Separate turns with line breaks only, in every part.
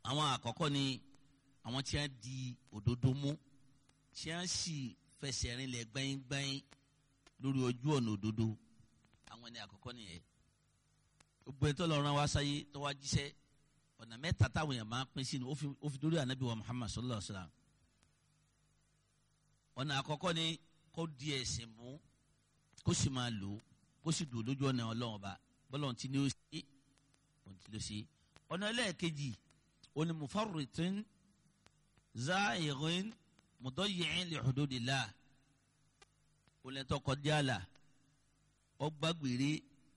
àwọn àkọ́kọ́ ni àwọn tí wọ́n di òdodo mú tí wọ́n sì fẹsẹ̀ rinlẹ̀ gbẹ́yìngbẹ́yìn lórí ojú ọ̀nà òdodo àwọn ni àkọ́kọ́ nìyẹn gbogbo ẹni tó lọ rán wa sáyé tó wá jíṣẹ́ ọ̀nà mẹ́ta táwọn èèyàn máa ń pín sí ni ó fi dórí ànábì wa Muhammad sallallahu alaihi wa sallam ọ̀nà àkọ́kọ́ ni kó di ẹ̀sìn mú kó sì máa lò ó kó sì dùn lójú ọ̀nà ọlọ́run ọba bọ́lọ̀ tí ni ó ṣe òun ti ló ṣe ọ̀nà ẹlẹ́ẹ̀kejì òní mufarritin za'irin mudayyi'in li hududillah olùtọ́ kọjá àlà ọgbàgbére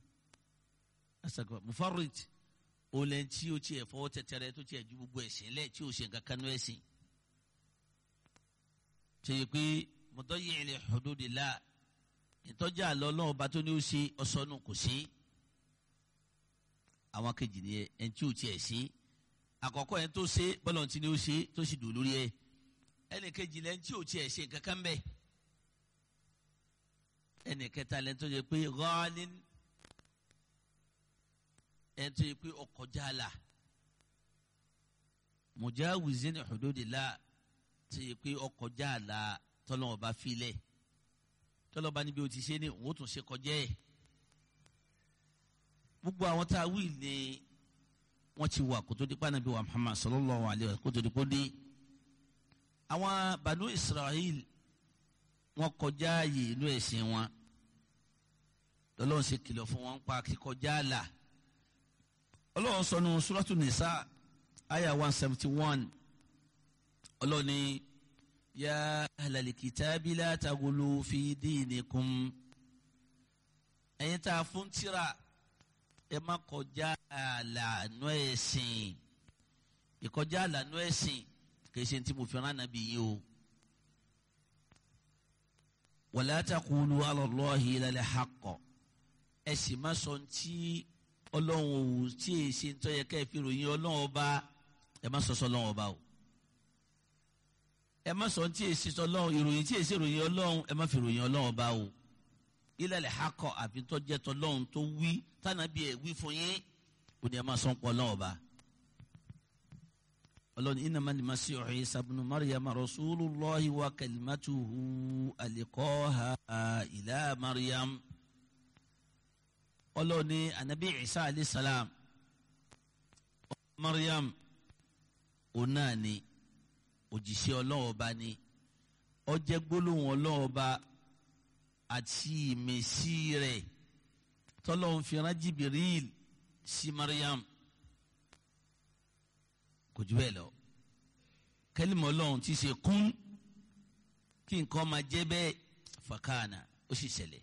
mufarrit olè tí o tiẹ̀ fọwọ́ tẹ̀tẹ̀rẹ̀ tó tiẹ̀ ju gbogbo ẹ̀sìn lẹ̀ tí o ṣe nǹkan kanú ẹ̀sìn ṣe yẹ pé mudayyi'in li hududillah ìtọ́jà àlọ́ ọlọ́run ọba tó ní ó ṣe ọ̀sọ́nù kò sí àwọn kejì ni ẹni tí ò tiẹ̀ ṣe àkọ́kọ́ ẹni tó ṣe bọ́lọ̀ tí ni ó ṣe tó sì dùn lórí ẹ ẹni kejì lẹni tí ò tiẹ̀ ṣe kankan bẹ́ẹ̀ ẹni kẹta lẹni tó yẹ pé ghalin ẹni tó yẹ pé ọkọjá la mujawizin hududillah tó yẹ pé ọkọjá la tọ́lọ́wọ́n bá filẹ̀ tọ́lọ́ bá níbi o ti ṣe ni òun ó tún ṣe kọjá ẹ̀ gbogbo àwọn tá a wí ni wọ́n ti wà kó tó di pa Ànábì wa Muhammad sallallahu alayhi wa kó tó di kó dé àwọn Banu Israel wọ́n kọjá ààyè inú ẹ̀sìn wọn lọ́lọ́run ṣe kìlọ̀ fún wọn pa kíkọjá àlà ọlọ́run sọ nu Suratu Nisa aya one seventy one ọlọ́run ní. يا أهل الكتاب لا تغلوا في دينكم ẹ̀yin tá a fún tírà ẹ má kọjá àlànà ẹ̀sìn ìkọjá àlànà ẹ̀sìn kì í ṣe tí mo fi rán nàbí yìí o wala taqulu ala Allahi illa al-haqq ẹ sì má sọ tí ọlọ́run ò tí ì ṣe ń tọ́ yẹ ká ẹ fi ròyìn ọlọ́run ọba ẹ má sọ sọ ọlọ́run ọba o ẹ má sọ tí èsì tọlọ́run ìròyìn tí èsì ìròyìn ọlọ́run ẹ má fi ròyìn ọlọ́run bá o ilẹ̀ lè hakọ àfi tó jẹ́ tọlọ́run tó wí tànàbí ẹ̀ wí fún yín ó ní ẹ má sọ́n pọ̀ ọlọ́run bá. ọlọ́run innama al-masihu Isa ibnu Maryam rasulullahi wa kalimatuhu alqaha ila Maryam. ọlọ́run ní anabi Isa alayhi salam Maryam òun náà ni òjìṣẹ́ ọlọ́run ọba ni ó jẹ́ gbólóhùn ọlọ́run ọba àti ìmísí rẹ̀ tọ́lọ́run fi rán Jibril sí Maryam kò jù bẹ́ẹ̀ lọ kẹ́límọ̀ ọlọ́run ti ṣe kún kí nǹkan máa jẹ́ bẹ́ẹ̀ fàkànà ó sì ṣẹlẹ̀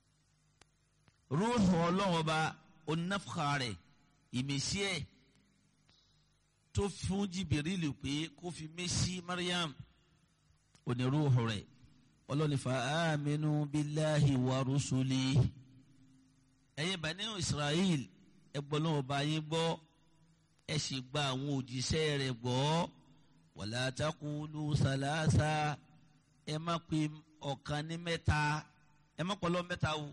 rúùhù ọlọ́run ọba onáfà rẹ̀ ìmísí ẹ̀ tó fún jìbìrìlì pé kó fi mẹ́sí mariam onírúurú rẹ̀ ọlọ́ni fa aminu billahi wa rusuli ẹ̀yin bani israel ẹ gbọ́ lọ́wọ́ bá yín gbọ́ ẹ sì gba àwọn òjíṣẹ́ rẹ̀ gbọ́ wala taqulu salasa ẹ má pe ọ̀kan ní mẹ́ta ẹ má pọ̀lọ́ mẹ́ta o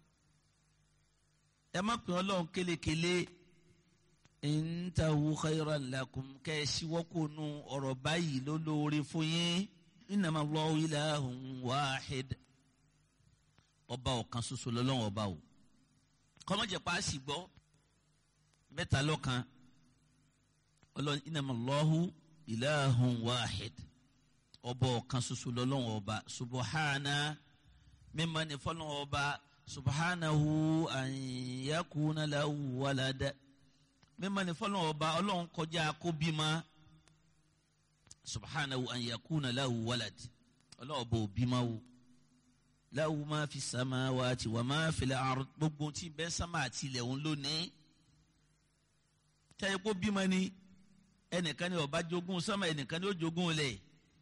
ẹ má pe ọlọ́run kélekèle intahu khayran lakum kẹ́ ẹ ṣíwọ́kùnú ọ̀rọ̀ báyìí ló lóore fún yín innama Allahu ilahun wahid ọba ọ̀kan ṣoṣo lọ́lọ́wọ́ ọba o kọ́mọ́jẹ̀ pa á sì gbọ́ mẹ́ta lọ́kan ọlọ́run innama Allahu ilahun wahid ọba ọ̀kan ṣoṣo lọ́lọ́wọ́ ọba subahana mímọ́ ní fọlọ́wọ́ ọba subhanahu an yakuna lahu walada mímọ́ ní fọlọ́wọ́ ọba ọlọ́run kọjá kó bímọ subhanahu an yakuna lahu walad ọlọ́wọ́ bò bímọ o lahu ma fi samawati wa ma fil ard gbogbo tí bẹ́ẹ̀ sámà àti ilẹ̀ òun lónìí tẹ́yẹ kó bímọ ni ẹnìkan ni ọba jogún sámà ẹnìkan ni ó jogún lẹ̀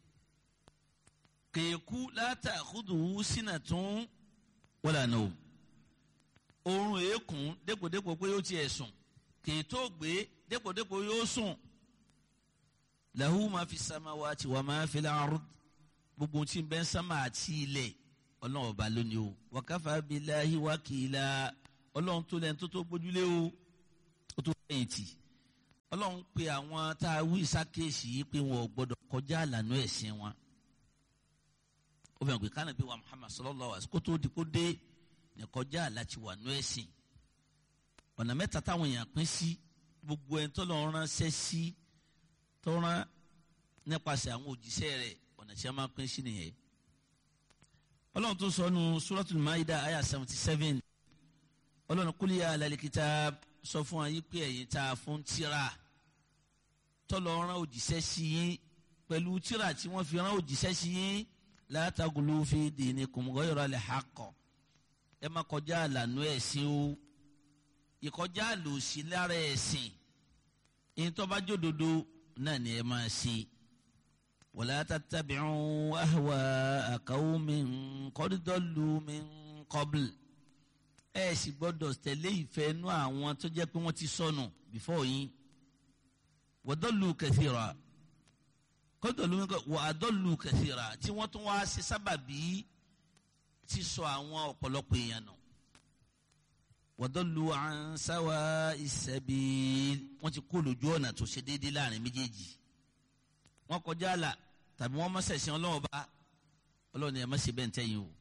kèékú látàkùdù sínà tún wala nawm oorun èékún dépòdépò pé yóò tiẹ̀ sùn kèétó gbé dépòdépò yóò sùn lahu ma fi samawati wa ma fil ard gbogbo tí bẹ́ẹ̀ sámà àti ilẹ̀ ọlọ́run ọba lónìí o wa kafa billahi wakila ọlọ́run tó lẹ́nu tó tó gbójúlé o ó tó fẹ̀yìntì ọlọ́run pe àwọn tá a wí sákèsì yìí pé wọn ò gbọdọ̀ kọjá àlànà ẹ̀sìn wọn ó fẹ́ràn pé kánàbí wa Muhammad sallallahu alaihi wasallam kó tó di kó dé ní kọjá àlàtì wà nù ẹ̀sìn ọ̀nà mẹ́ta táwọn èèyàn pín sí gbogbo ẹni tó lọ́ọ́ ránṣẹ́ sí tó rán nípasẹ̀ àwọn òjíṣẹ́ rẹ̀ ọ̀nà tí a máa pín sí nìyẹn ọlọ́run tó sọ nu suratul maida aya seventy seven ọlọ́run kúlẹ̀ yà alal kitab sọ fún wa yìí pé ẹ̀yin tá a fún tíra tọ́lọ̀ rán òjíṣẹ́ sí yín pẹ̀lú tíra tí wọ́n fi rán òjíṣẹ́ sí yín la taglu fi dinikum ghayra al-haqq ẹ má kọjá àlànà ẹ̀sìn o ìkọjá àlòsí lára ẹ̀sìn ìtọ́bájódodo náà ni ẹ máa ṣe wala tattabi'u ahwa'a qawmin qad dallu min qabl ẹ sì gbọ́dọ̀ tẹ̀lé ìfẹ́ inú àwọn tó jẹ́ pé wọ́n ti sọnù before yín wa dallu kathira qad dallu min qabl wa adallu kathira tí wọ́n tún wá ṣe sábàbí ti sọ àwọn ọ̀pọ̀lọpọ̀ èèyàn nù wa dallu an sawa'is sabil wọ́n ti kó lójú ọ̀nà tó ṣe déédéé láàrin méjèèjì wọ́n kọjá àlà tàbí wọ́n mọ̀sẹ̀sìn ọlọ́wọ́ bá ọlọ́run ẹ̀ má ṣe bẹ́ẹ̀ ntẹ́yìn o.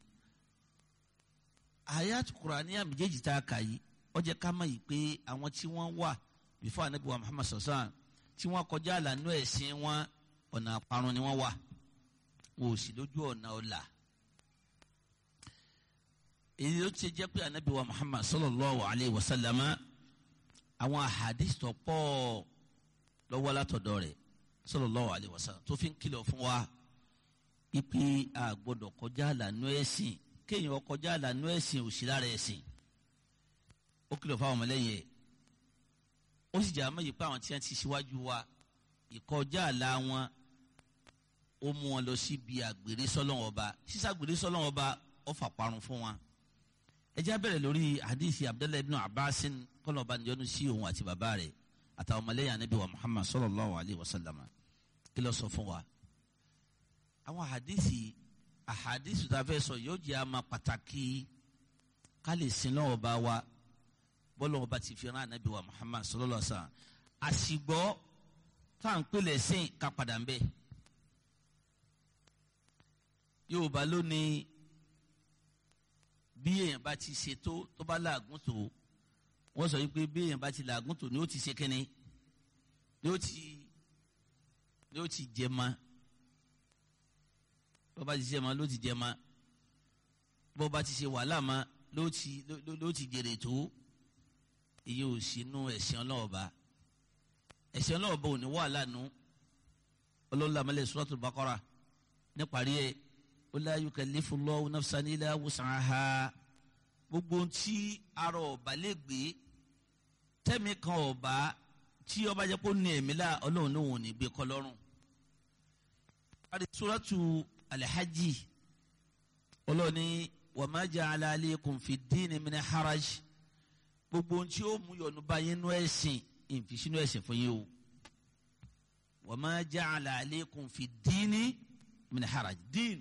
ayat Qur'ani méjèèjì tá a kà yìí ó jẹ́ ká mọ̀ yìí pé àwọn tí wọ́n wà before anabi wa Muhammad sọ̀sán tí wọ́n kọjá àlà nú ẹ̀sìn wọn ọ̀nà àparun ni wọ́n wà wọn ò sì lójú ọ̀nà ọ̀la. èyí ló ti jẹ́ pé anabi wa Muhammad sallallahu alayhi wa sallam àwọn ahadith tó pọ̀ lọ́wọ́ látọ̀dọ̀ rẹ̀ sallallahu alaihi wasallam tó fi ń kìlọ̀ fún wa ipe a gbọ́dọ̀ kọjá àlànà ẹ̀sìn kéèyàn kọjá àlànà ẹ̀sìn òsì lára ẹ̀sìn ó kìlọ̀ fún àwọn ọmọlẹ́yìn ẹ̀ ó sì jà mọ́ yìí pé àwọn tí wọ́n ti ṣíwájú wa ìkọjá àlà wọn ó mú wọn lọ síbi àgbèrè sọ́lọ́wọ́n ọba sísàgbèrè sọ́lọ́wọ́n ọba ó fà parun fún wọn ẹ já bẹ̀rẹ̀ lórí hadithi abdullahi ibn abbasin kọ́nà ọba níjọ́nu sí òun àti bàbá rẹ̀ àtàwọn ọmọlẹ́yìn anabi wa muhammad sallallahu alayhi wa sallam kí ló sọ fún wa. àwọn àhàdìsì àhàdìsì tá a fẹ́ sọ yóò jẹ́ àmà pàtàkì ká lè sin lọ́wọ́ bá wa bọ́lá ọba ti fi rán anabi wa muhammad sallallahu alayhi wa sallam àsìgbọ́ tá à ń pèlè sìn ká padà ń bẹ̀. yorùbá lónìí bí èèyàn bá ti ṣètò tó bá láàgùn tó wọ́n sọ wípé bí èèyàn bá ti làágùn tó ni ó ti ṣe kínní ni ó ti ni ó ti jẹ ma bó bá ti ṣe ma ló ti jẹ ma bó bá ti ṣe wàhálà ma ló ti ló ti jèrè tó èyí ò sínú ẹ̀sìn ọlọ́ọ̀ba ẹ̀sìn ọlọ́ọ̀ba ò ní wàhálà nu ọlọ́ọ̀la mẹ́lẹ̀ Suratul Baqara níparí ẹ̀ ó la yukallifullahu nafsan illa wus'aha gbogbo tí arọ ọba lè gbé tẹmí kan ọba tí ọba jẹ kó ní ẹ̀mí la Ọlọ́run náà ò ní gbé kọ lọ́rùn. àti suratu alhaji Ọlọ́run ní wa ma ja'ala alaykum fi ddini min haraj gbogbo tí ó mú yọnu bá yín nú ẹ̀sìn ìfisínú ẹ̀sìn fún yín o wa ma ja'ala alaykum fi ddini min haraj dín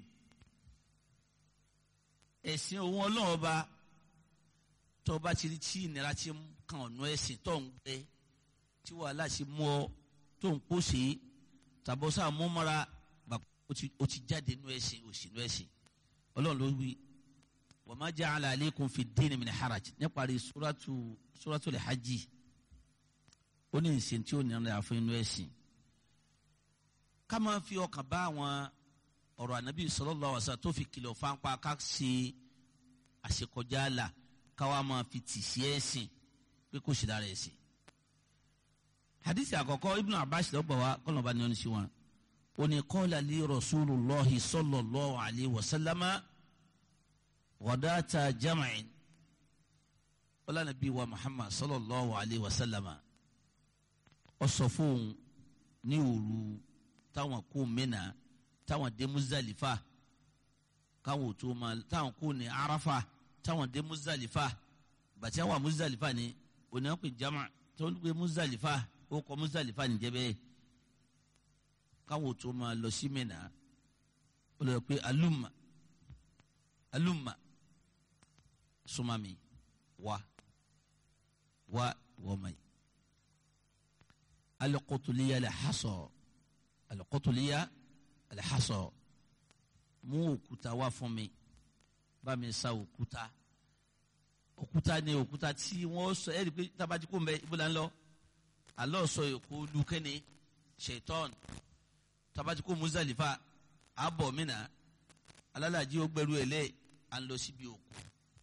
ẹ̀sìn òun Ọlọ́run ọba tó bá ti rí tí ìnira ti kan ọ̀nà ẹ̀sìn tó ń gbé tí wàhálà ti mú ọ tó ń pòṣe tàbọ̀sà múmọ́ra ó ti jáde nú ẹ̀sìn òsì nú ẹ̀sìn ọlọ́run ló wí wa ma ja'ala alaykum fi ddini min haraj níparí suratu suratul hajj ó ní ìsìn tí ó nira fún inú ẹ̀sìn ká máa fi ọkàn bá àwọn ọ̀rọ̀ ànábì sallallahu alaihi wasallam tó fi kìlọ̀ fáńpá ká ṣe àṣekọjá là káwa máa fi tì sí ẹ̀sìn pé kò sí lára ẹ̀sìn. hadith àkọ́kọ́ ibnu abbas lọ́gbà wa kọ́nà bá ní ọ́nà sí wọn. ó ní qala li rasulullahi sallallahu alayhi wa sallama ghadata jam'in. wọ́lá nàbí wa muhammad sallallahu alayhi wa sallama. ó sọ fóun ní òru táwọn kó Mínà táwọn dé Muzdalifa káwọn tó máa táwọn kó ní Arafa táwọn dé Muzdalifa bàtí àwọn Muzdalifa ni òní wọn pè jama tó ń gbé Muzdalifa ó kọ Muzdalifa ní jẹbẹ káwọn tó máa lọ sí Mínà ó lọ pé alumma alumma sumami wa wa wọmọ yìí alikotuliya lè hasọ alikotuliya lè hasọ mú òkúta wá fún mi bá mi sa òkúta òkúta ni òkúta tí wọ́n sọ ẹ́ rí i pé tábàtí kò ń bẹ ibùdó ńlọ alọ́ sọ èkó lukẹ́ni ṣètọ́n tábàtí kò Muzalifa abọ̀ mìíràn alálàájí ó gbẹrú ẹ̀ lẹ́ à ń lọ síbi òkú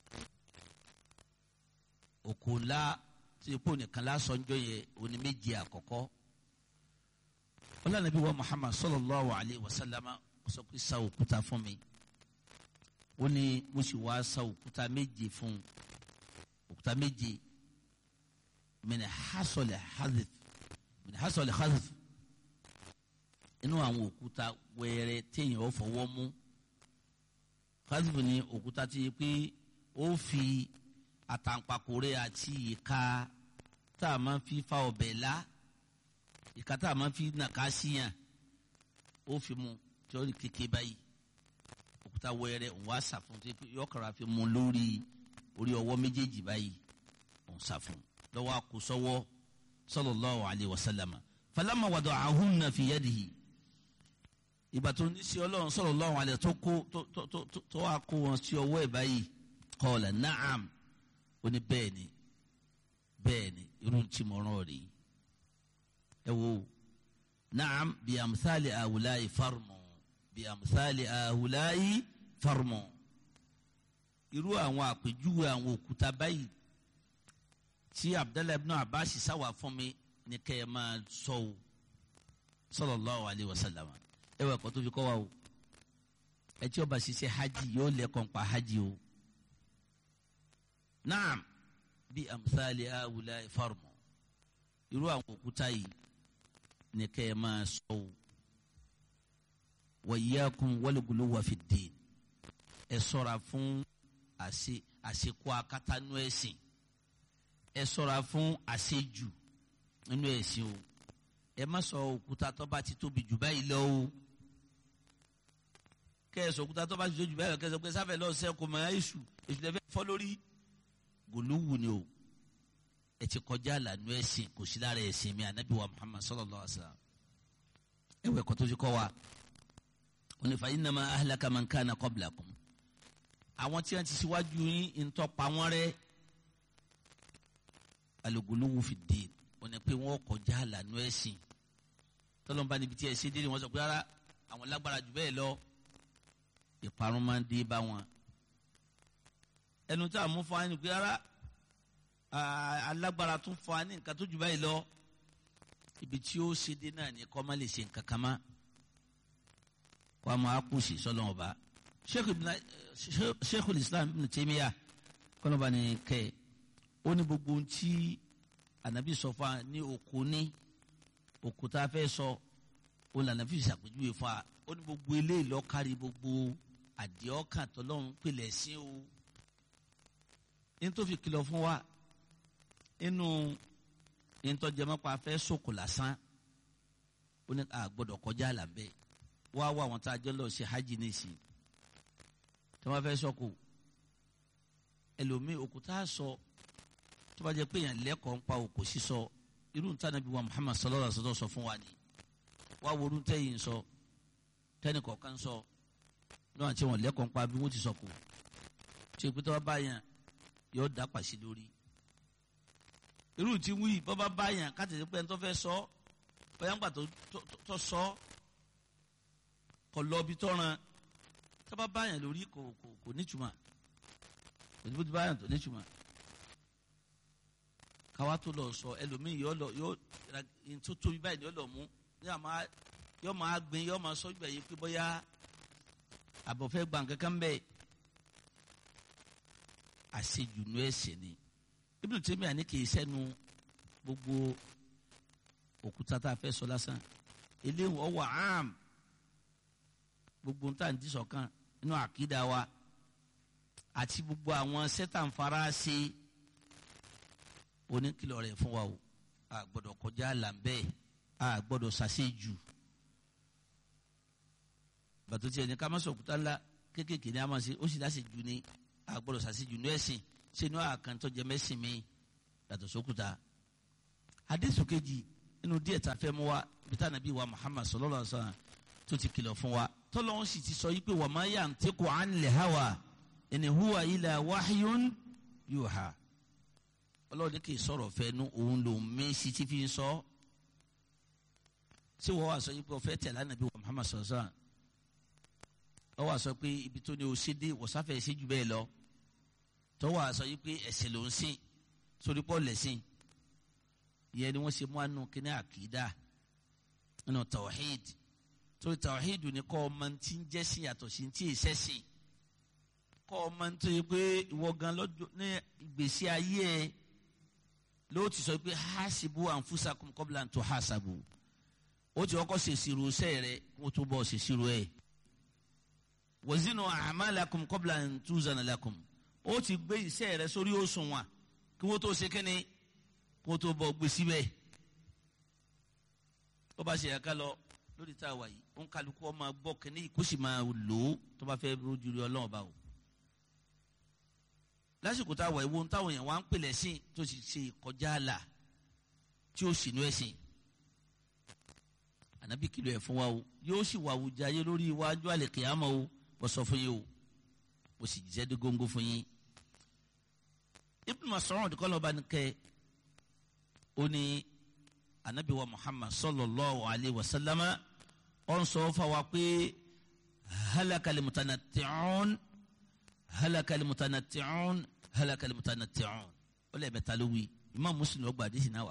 òkú ńlá tí epo nìkan lásán jọ yẹ òní méje àkọ́kọ́ ọlọ́nàbí wa Muhammad sallallahu alayhi wa sallama ó sọ pé sa òkúta fún mi ó ní mo sì wá sa òkúta méje fún òkúta méje min hasọlẹ hazif min hasọlẹ hazif inú àwọn òkúta wẹrẹ téèyàn ó fọwọ́ mú hazif ni òkúta tí yẹ pé ó fi àtàǹpàkòrè àti ìka tá a máa fi fa ọbẹ̀ la ìka tá a máa fi nàka síyàn ó fi mu tí ó rí kéke báyìí òkúta wẹrẹ òun wá sàfún tí yọkàrà fi mu lórí orí ọwọ́ méjèèjì báyìí òun sàfún lọ́wọ́ àkósọ́wọ́ sallallahu alayhi wa sallam falama wada'ahunna fi yadihi ìgbà tó ní sí ọlọ́run sallallahu alayhi tó kó tó wá kó wọn sí ọwọ́ ẹ̀ báyìí qala na'am ó ní bẹ́ẹ̀ ni bẹ́ẹ̀ ni irun tí mo rán rí ẹ wo na'am bí amthali awulayi farmu bí amthali awulayi farmu irú àwọn àpèjúwe àwọn òkúta báyìí tí abdullahi ibn abbas sáwà fún mi ní kẹ́ ẹ máa sọ o sallallahu alayhi wa sallam ẹ wà kó tó fi kọ́ wa o ẹ tí ó bá ṣiṣẹ́ hajj yóò lẹ́kọ̀ọ́ pa hajj o naam bí amthali awula farmu irú àwọn òkúta yìí ní kẹ́ ẹ máa sọ o wa iyyakum wal guluwa fi ddin ẹ ṣọ́ra fún àṣe àṣekọ akátánú ẹ̀sìn ẹ ṣọ́ra fún àṣejù nínú ẹ̀sìn o ẹ má sọ òkúta tó bá ti tóbi jù báyìí lọ o kẹ ẹ sọ òkúta tó bá ti tóbi jù báyìí lọ kẹ ẹ sọ pé sáfẹ lọ sẹ kò mọ èṣù èṣù lẹfẹ fọ lórí gòlúwù ni o ẹ ti kọjá àlànà ẹ̀sìn kò sí lára ẹ̀sìn mi anabi wa muhammad sallallahu alaihi wa sallam ẹ wẹ kọtó ti kọ wa onífà innama ahlaka man kana qablakum àwọn tí wọn ti síwájú yín ń tọpa wọn rẹ́ aluguluwu fi dé wọn ni pé wọn kọjá àlànà ẹ̀sìn tọlọmọba níbi tí ẹ ṣe dé ni wọn sọ pé rárá àwọn lágbára jù bẹ́ẹ̀ lọ ìparun máa ń dé bá wọn ẹnu tí a mú fún wa ni pé rárá alágbára tún fún wa ní nǹkan tó jù báyìí lọ ibi tí ó ṣe dé náà ni kọ́ má lè ṣe nǹkan kan má kó a máa kú sí sọlọ́wọ́n ba sheikh islam ibn taymiya kọ́nọ́ba ni kẹ́ ẹ̀ ó ní gbogbo ohun tí ànábì sọ fún wa ní òkú ní òkú tá a fẹ́ sọ ó lànà fi ṣàpèjúwe fún wa ó ní gbogbo eléyìí lọ kárí gbogbo àdìọ́kàn tọ́lọ́run pèlẹ̀ sí o ní tó fi kìlọ̀ fún wa inú ìtọ́jẹmọ́pá fẹ́ sòkò lásán ó ní a gbọ́dọ̀ kọjá àlàmbẹ́ wá wá àwọn tá a jọ lọ ṣe hajj nìsín tí wọ́n fẹ́ sọ́kò ẹlòmíì òkúta sọ tó bá jẹ́ pé èèyàn lẹ́kọ̀ọ́ ń pa òkú sísọ irú níta nàbí wa Muhammad sallallahu alaihi wasallam sọ fún wa ni wá wo orú tẹ́yìn sọ tẹ́nì kọ̀ọ̀kan sọ níwọ̀n tí wọ́n lẹ́kọ̀ọ́ ń pa bí wọ́n ti sọkò tí òkúta bá báyàn yóò dá pàṣẹ lórí irú tí wí bọ́ bá báyàn ká tètè pé ẹni tó fẹ́ sọ bóyá ńgbà tó sọ kọ lọ bí tọ́ran tó bá báyàn lórí kò kò kò nítumọ̀ kò ní bó ti báyàn tó nítumọ̀ káwá tó lọ sọ ẹlòmíì yọ lọ yọ tó tóbi báyìí yọ lọ mú yọ máa gbin yọ máa sọ gbẹ̀yìn pé bóyá àbọ̀fẹ́ gbà kankan bẹ́ẹ̀ àṣejùnú ẹ̀sìn ni Ibn Taymiyyah ní kì í sẹ́nu gbogbo òkúta tá a fẹ́ sọ lásán eléyìí ọwọ́ àm gbogbo nta ní sọ̀kan nínú àkídà wa àti gbogbo àwọn sẹ́tàǹfàrà ṣe oníkìlọ̀ rẹ̀ fún wa o a gbọ́dọ̀ kọjá làǹbẹ́ a gbọ́dọ̀ ṣàṣejù bàtò tiẹ̀ ní ká má sọ òkúta ńlá kéékèèké ní a máa ṣe ó sì láṣejù ní a gbọ́dọ̀ ṣàṣejù ní ẹ̀sìn ṣé ní àkàntọ́ jẹ mẹ́sìn mi yàtọ̀ sókúta hadith kejì inú díẹ̀ tá a fẹ́ mú wa bí tá nàbí wa Muhammad sallallahu alaihi wasallam tó ti kìlọ̀ fún wa tọ́lọ́hún sì ti sọ yí pé wa ma yantiqu anil hawa in huwa illa wahyun yuha ọlọ́run ní kì í sọ̀rọ̀ fẹ́ nu òun lòún mẹ́sì tí fi ń sọ ṣé wọ́n wá sọ yí pé ọ̀fẹ́ tẹ̀lé ànábì wa Muhammad sallallahu alaihi wasallam wọ́n wá sọ pé ibi tó ní o ṣe dé wọ́sáfẹ́ ṣe jù bẹ́ẹ̀ lọ tọ́wọ́ àṣọ yìí pé ẹ̀sìn ló ń sìn sórí pọ́ lẹ́sìn ìyẹn ni wọ́n ṣe mú àánú kíní àkìdá nínú tawhid torí tawhid ni kọ́ ọmọ tí ń jẹ́ sí yàtọ̀ sí tí èsẹ́ sìn kọ́ ọmọ tó yẹ pé ìwọ gan lọ́jọ́ ní ìgbésí ayé ẹ ló ti sọ pé hasibu anfusakum qabla an tuhasabu ó ti kọ́kọ́ ṣèṣirò sẹ́ẹ̀ rẹ kó tó bọ́ ṣèṣirò ẹ̀ wazinu a'malakum qabla an tuzana lakum ó ti gbé iṣẹ́ rẹ sórí òṣùwọ̀n kí wọ́n tó ṣe kínní kí wọ́n tó bọ̀ gbé síbẹ̀ tó bá ṣe ẹ̀ka lọ lórí tá a wà yìí ó ń kálukú ọmọ gbọ́ kínní kó sì máa lò ó tó bá fẹ́ rojú rí ọlọ́run bá o lásìkò tá a wà yìí wo táwọn èèyàn wá ń pèlẹ̀ sí tó sì ṣe kọjá àlà tí ó sì nú ẹ̀sìn ànábì kìlọ̀ ẹ̀ fún wa o yóò sì wà àwùjá yé lórí iwájú àlè kìámọ́ o wọ́n sọ fún yín o ó sì jíṣẹ́ dé góńgó fún yín Ibn Mas'ud kọlọba ni kẹ ó ní anabi wa Muhammad sallallahu alayhi wa sallama ó ń sọ fáwa pé halakali mutanatti'un halakali mutanatti'un halakali mutanatti'un ó lè bẹ ta ló wí Imam Muslim ló gba àdìsí náà wá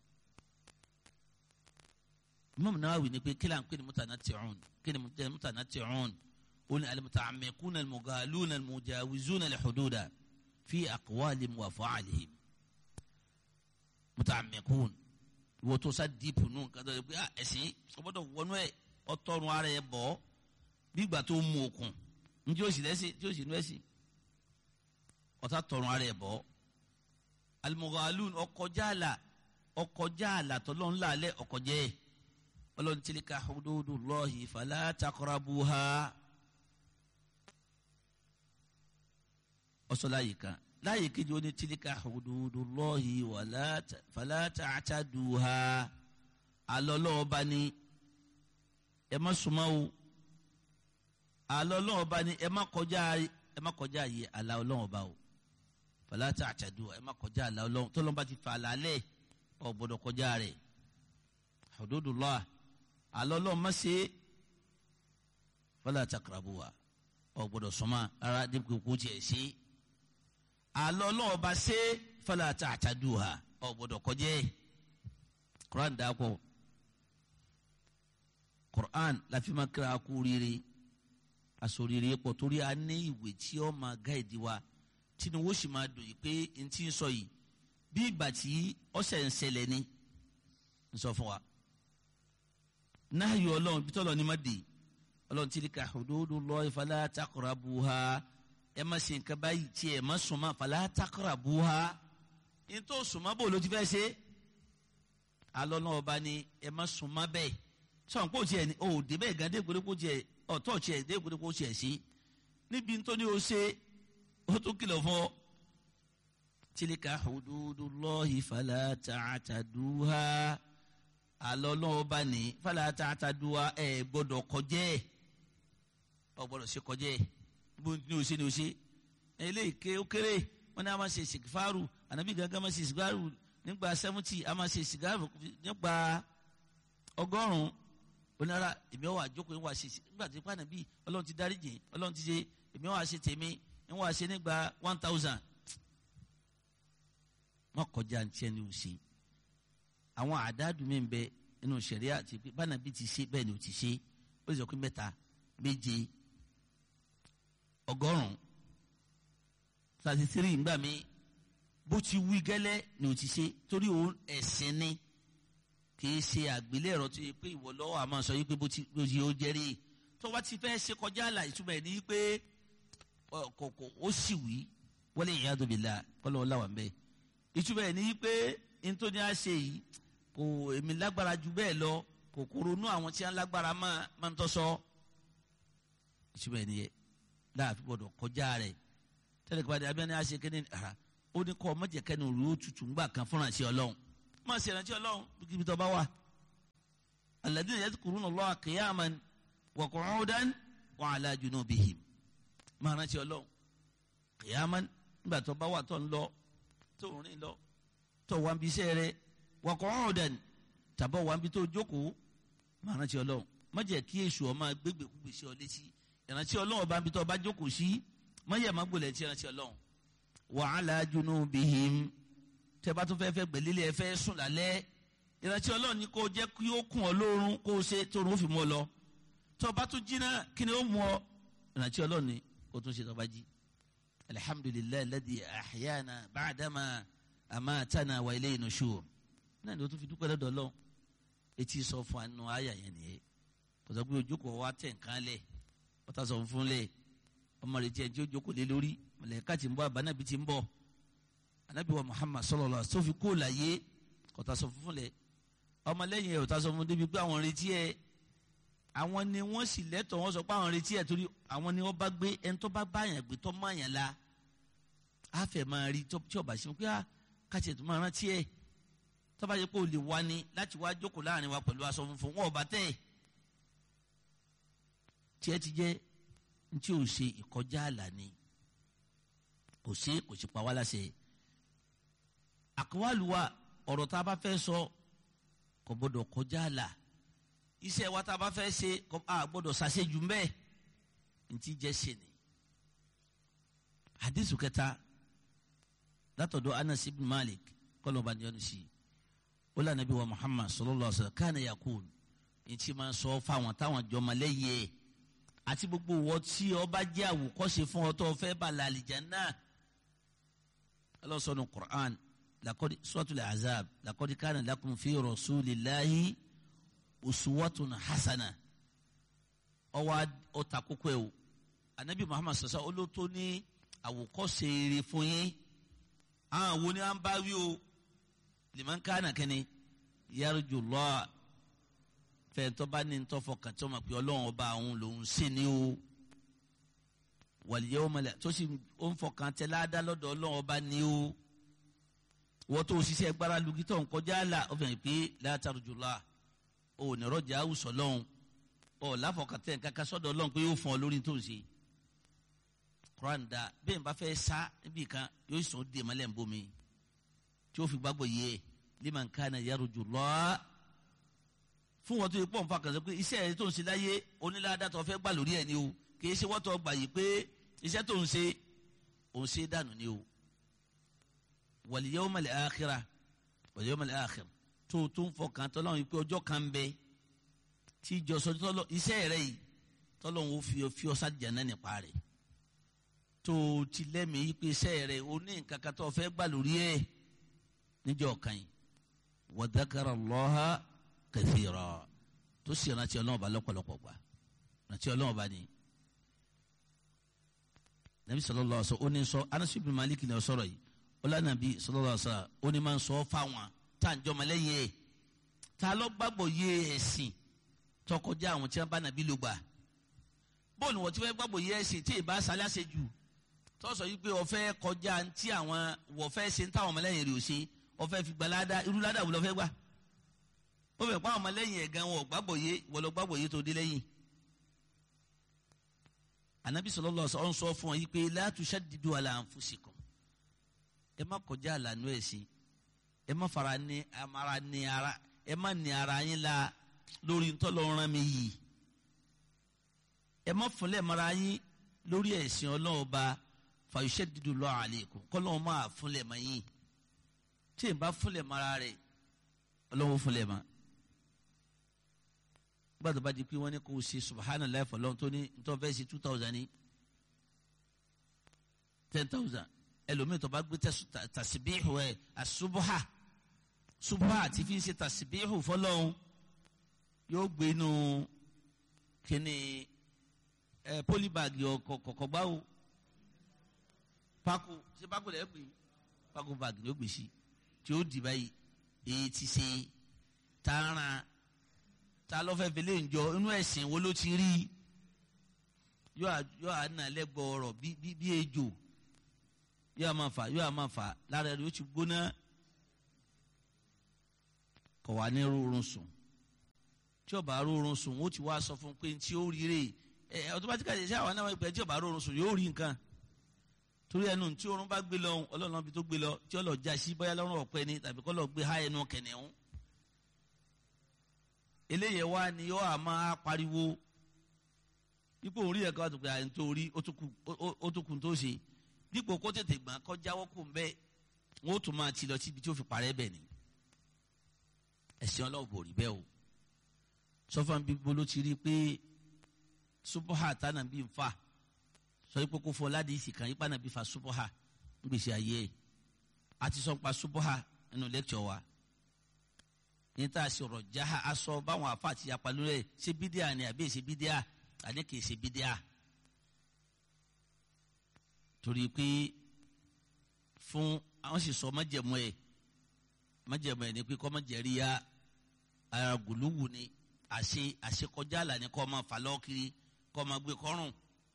Imam Nawawi ni pé kí là ń pè ní mutanatti'un kí ni mutanatti'un ó ní alimuta'ammikuna almugaluna almujawizuna alhududa fi aqwalihim wa af'alihim muta'ammikun ìwọ tó sá díìpù nù nǹkan tó yẹ pé ẹ̀sìn ọgbọ́dọ̀ wọnú ẹ̀ ọtọ́run ara ẹ̀ bọ̀ bí ìgbà tó mú okùn njẹ́ ó sì lẹ́sìn tí ó sì nú ẹ̀sìn ọ̀tá tọrun ara ẹ̀ bọ̀ almugalun ọkọjá àlà ọkọjá àlà tọ́lọ́ ńlá alẹ́ ọkọjẹ́ ọlọ́run tilka hududullahi fala taqrabuha ọsọ láyè kan láyè kejì ó ní tilika hududullahi fala ta'taduha alọ́lọ́ọ̀ba ni ẹ má súnmọ́ o alọ́lọ́ọ̀ba ni ẹ má kọjá ẹ má kọjá yìí àlà ọlọ́ọ̀ba o fala ta'taduha ẹ má kọjá àlà ọlọ́ọ̀ tọ́lọ́ba ti fà lálẹ́ ọ̀ gbọ́dọ̀ kọjá rẹ̀ hududullah alọ́lọ́ọ̀ má ṣe fala taqrabuha ọ̀ gbọ́dọ̀ súnmọ́ ara dípò kó tiẹ̀ ṣe é alọ́ lọ́wọ́ bá ṣe fọlá àtàtàdù ha ọ gbọ́dọ̀ kọjẹ́ Quran dàpọ̀ Quran láfi máa kíra kú rere àsòrire pọ̀ torí a ní ìwé tí ó máa gáìdì wa tí ni wọ́n sì máa dùn yìí pé n ti ń sọ yìí bí ìgbà tí ọ̀sẹ̀ ń ṣẹlẹ̀ ni ń sọ fún wa náà yọ ọlọ́run bí tọ́lọ́ ni má dé ọlọ́run tilka hududullahi fala taqrabuha ẹ má ṣe nǹkan báyìí tí ẹ má súnmọ́ fala taqrabuha ní tó súnmọ́ bò ló ti fẹ́ ṣe alọ́ náà ọba ni ẹ má súnmọ́ bẹ́ẹ̀ sọ̀n kó tiẹ̀ ní o dé bẹ́ẹ̀ gan dé gbódé kó tiẹ̀ ọ̀tọ̀ tiẹ̀ dé gbódé kó tiẹ̀ sí níbi tó ní o ṣe o tún kìlọ̀ fún ọ. tilka hududullahi fala ta'taduha alọ́ náà ọba ni fala ta'taduha ẹ gbọ́dọ̀ kọjẹ́ ọ gbọ́dọ̀ ṣe kọjẹ́ bó ní o ṣe ní o ṣe eléyìí ké ó kéré wọn ní a máa ṣe sìgáàrù ànábì gángan máa ṣe sìgáàrù nígbà sẹ́mùtì a máa ṣe sìgáàrù nígbà ọgọ́rùn-ún onára èmi ọ̀ wà jókòó ń wà ṣe nígbà tí pàánà bíi ọlọ́run ti dárí jìn ọlọ́run ti ṣe èmi ọ̀ wà ṣe tèmi ń wà ṣe nígbà one thousand wọn kọjá ní tiẹ̀ ní o ṣe àwọn àdáàdùn mi bẹ nínú sẹ̀ríà àti pé bánà bíi ti ṣe bẹ́ẹ̀ ni o ti ṣe ó sì sọ pé mẹ́ta méje ọgọ́rùn thirty three ngbà mí bó ti wí gẹ́lẹ́ ni o ti ṣe torí òun ẹ̀sìn ni kì í ṣe àgbélẹ̀rọ tó yẹ pé ìwọ lọ́wọ́ àmọ́ sọ yìí pé bó ti bó ti ó jẹ́rí tó bá ti fẹ́ ṣe kọjá àlà ìtumọ̀ ẹ̀ ní pé kòkò ó sì wí wọlé ìyá tóbi la kọ́lọ́ ọ̀làwà ń bẹ́ ìtumọ̀ ẹ̀ ní pé nítorí a ṣe yìí kò èmi lágbára ju bẹ́ẹ̀ lọ kòkòrò inú àwọn tí wọ́n lágbára máa ń tọ́ sọ ìtumọ̀ ẹ̀ nìyẹn láàfin gbọdọ̀ kọjá rẹ̀ tẹ́lẹ̀ kí wọ́n di abẹ́ni àṣẹ kéde ara ó ní kọ́ ọmọdé kẹ́ni òru ó tutù ńgbà kan fúnra sí ọlọ́run máa ṣe ìrántí ọlọ́run kíbi tó bá wà alladhina yadhkuruna Allaha qiyaman wa qu'udan wa ala junubihim máa rántí ọlọ́run qiyaman nígbà tó bá wà tó ń lọ tó ń rìn lọ tó wà ń bí iṣẹ́ rẹ wa qu'udan tàbọ̀ wà ń bí tó jókòó máa rántí ọlọ́run má jẹ́ kí èṣù ọ máa gbégbé kúgbè sí ọ létí ìrántí ọlọ́run ọba ń bí tó bá jókòó sí má yẹ má gbọ́lẹ̀ tí ìrántí ọlọ́run wa ala junubihim tẹ bá tún fẹ́ fẹ́ gbẹ̀lélẹ̀ ẹ fẹ́ sùn lálẹ́ ìrántí ọlọ́run ni kò jẹ́ kí ó kún ọ lórun kó o ṣe tó o fi mú ọ lọ tó o bá tún jí náà kí ni ó mú ọ ìrántí ọlọ́run ni kó o tún ṣe tó o bá jí. alhamdulilayi ladi ahyana baadama amatana wa ilayhi nushur náà ni o tún fi dúpẹ́ lọ́dọ̀ ọlọ́run etí sọ fún anu àyà yẹn nìyẹn kò sọ pé ojókòó wa tẹ̀ nǹkan lẹ̀ ọ̀tá sọ fún lẹ̀ ọmọ rẹ̀ tiẹ̀ tí ó jókòó lé lórí mọ̀lẹ́ká ti ń bọ̀ àbánábì ti ń bọ̀ anabi wa muhammad sallallahu alaihi wasallam kó láyé kọta sọ fún lẹ ọmọlẹ́yìn ẹ ọta sọ fún débi pé àwọn retí ẹ àwọn ni wọ́n sì lẹ́tọ̀ọ́ wọ́n sọ pé àwọn retí ẹ torí àwọn ni wọ́n bá gbé ẹni tó bá bá yàn gbé tó má yàn la á fẹ́ máa rí tí ọba ṣe pé á kàtì tó máa rántí ẹ tó bá yẹ kó lè wá ní láti wá jókòó láàrin wa pẹ̀lú aṣọ funfun wọn ò bá tẹ̀ tiẹ̀ ti jẹ́ ntí ò ṣe ìkọjá àlà ni kò sí kò sí pa wá láṣẹ àkọwálùwà ọ̀rọ̀ tá a bá fẹ́ sọ kò gbọdọ̀ kọjá àlà iṣẹ́ wa tá a bá fẹ́ ṣe a gbọdọ̀ ṣàṣejù mbẹ́ ntí jẹ́ ṣe ni. hadith kẹta látọ̀dọ̀ anas ibn malik kọ́lọ̀ bá níyànjú sí ó lànà bí wa muhammad sallallahu alaihi wa sallam kana yakun ntí máa sọ fáwọn táwọn jọmọ lẹ́yìn ẹ̀ àti gbogbo wọ tí ọba jẹ́ àwòkọ́ṣe fún ọ tó fẹ́ bá làlìjẹ́ náà ọlọ́sọ̀nù qur'an lakodi suratul azab lakodi kana lakum fi rasulillahi uswatun hasana ọwọ ọta kókó ẹ o anabi muhammad sasa olótó ní àwòkọ́ṣe rere fún yín àwọn wo ni à ń bá wí o liman kana kẹ́ni yarjullah fẹ̀ntọ́ bá ní ntọ́fọ̀ kàtí ọmọ pé ọlọ́run ọba àwọn lòún sí ni o wal yawmal tó sì ó ń fọkàn tẹ ládàá lọ́dọ̀ ọlọ́run ọba ni o wọ́n tó ṣiṣẹ́ gbára lugi tó ń kọjá là ó fẹ̀yìn pé látàrújùlá ò ní rọ́jà àwùsọ̀ lọ́hùn ọ̀ láfọkàtẹ́ kankan sọ́dọ̀ ọlọ́run pé yóò fún ọ lórí tó ń ṣe. Quran da bẹ́ẹ̀ bá fẹ́ sá níbi kan yóò sùn dè mọ́lẹ̀ ń bomi tí ó fi gbàgbọ́ yé liman kana yarjullah fún wọn tó yẹ pọ̀ nfa kan sọ pé iṣẹ́ rẹ tó ń ṣe láyé onílàdàtọ̀ fẹ́ gbà lórí ẹ̀ ni o kì í ṣe wọ́tọ̀ gbà yìí pé iṣẹ́ tó ń ṣe òun ṣe dànù ni o wal yawmal akhirah wal yawmal akhir tó tó ń fọkàn tọ́lọ́run pé ọjọ́ kan bẹ tí ìjọsọ tọ́lọ́ iṣẹ́ rẹ yìí tọ́lọ́run ó fi fi ọsá jẹ̀nà nípa rẹ̀ tó ti lẹ́mìí pé iṣẹ́ rẹ o ní nǹkan kan tó fẹ́ gbà lórí ẹ̀ níjọ́ kan yìí wa dhakara Allaha kathira tó sì rántí ọlọ́run bá lọ́pọ̀lọpọ̀ gbà rántí ọlọ́run bá ní. nàbí sallallahu alaihi wasallam ó ní sọ Anas ibn Malik ní ọ̀sọ́rọ̀ yìí ọlànàbí sallallahu alaihi wasallam ó ní máa ń sọ fáwọn tá à ń jọmọ lẹ́yìn ẹ̀ tá a lọ gbàgbọ́ yé ẹ̀sìn tọkọjá àwọn tí wọ́n bá nàbí ló gbà bóòlù wọ́n ti fẹ́ gbàgbọ́ yé ẹ̀sìn tí ìbá sálásẹ̀ jù tó sọ yìí pé ọ̀fẹ́ kọjá ntí àwọn wọ̀fẹ́ ṣe ń táwọn ọmọlẹ́yìn rẹ̀ ò ṣe ọ̀fẹ́ fi gbalada irú ládà wò lọ́fẹ́ gbà ó fẹ́ pa àwọn ọmọlẹ́yìn ẹ̀gán wọn gbàgbọ́ yé wọ́n lọ gbàgbọ́ yé tó dé lẹ́yìn anabi sallallahu alaihi wasallam sọ fún ọ yìí pé la tushaddidu ala anfusikum ẹ má kọjá àlànà ẹ̀sìn ẹ má fara ní amara ní ara ẹ má ní ara yín la lórí ntọ́lọ́run mi yìí ẹ má fúnlẹ̀ mara yín lórí ẹ̀sìn ọlọ́run ọba fa yushaddidu Allahu alaykum kọ́lọ́run máa fúnlẹ̀ mọ́ yín tí ì bá fúnlẹ̀ mara rẹ̀ ọlọ́run fúnlẹ̀ mọ́ gbàdúrà bá di pé wọ́n ní kó o ṣe subhanallah fọlọ́n tó ní ntọ́ fẹ́ ṣe two thousand ní ten thousand ẹlòmíì tó bá gbé tasibihu ẹ asubuha subuha àti fi ń ṣe tasibihu fọlọ́n yóò gbé inú kíni ẹ polybagi kọ̀kọ̀ gbáwo pako ṣe pako lẹ́yìn pé pako bagi yóò gbé sí tí ó di báyìí èyí ti ṣe tààrà ta ló fẹ́ fẹlẹ́ ǹjọ inú ẹ̀sìn wo ló ti rí yóò àná lẹ́gbọ̀ọ́ ọ̀rọ̀ bí ejò yóò máa fà yóò máa fà lára rẹ̀ yóò ti gbóná kọ̀ wá ní rúurun sùn tí ó bá rúurun sùn ó ti wá sọ fún un pé tí ó rí rè ẹ automatically ṣé àwọn náà pẹ tí ó bá rúurun sùn yóò rí nǹkan torí ẹnu tí oorun bá gbé lọ ọlọ́run bí tó gbé lọ tí ó lọ já sí bóyá lọ́rùn ọ̀pẹ ni tàbí kọ́ lọ gbé há ẹnu kẹ̀nẹ̀hún eléyẹ wá ni yóò á máa pariwo dípò orí ẹ̀ka wà tó pé àyè tó rí ó tó kù tó ṣe dípò kó tètè gbọ́n kó jáwọ́ kó ń bẹ́ wọ́n ó tún máa ti lọ síbi tí ó fi parẹ́ bẹ̀ ni ẹ̀sìn ọlọ́run bò rí bẹ́ẹ̀ o sọfọn bíbó ló ti rí i pé subuha tánà bí n fa sọ yìí pé kó fọ ládìsí kan yípa náà bí fa subuha ń gbèsè ayé ẹ̀ a ti sọ pa subuha nínú lẹ́kítọ̀ wa ní tá a ṣe ọ̀rọ̀ jaha aṣọ báwọn afa àti yapa lórí ẹ̀ ṣe bídíà ni àbí ṣe bídíà àní kì í ṣe bídíà torí pé fún àwọn sì sọ májẹ̀mú ẹ̀ májẹ̀mú ẹ̀ ni pé kọ́ májẹ̀rí ya ara gùlùwù ni àṣe àṣekọjá là ní kọ́ máa fà lọ́ọ́ kiri kọ́ máa gbé kọ́rùn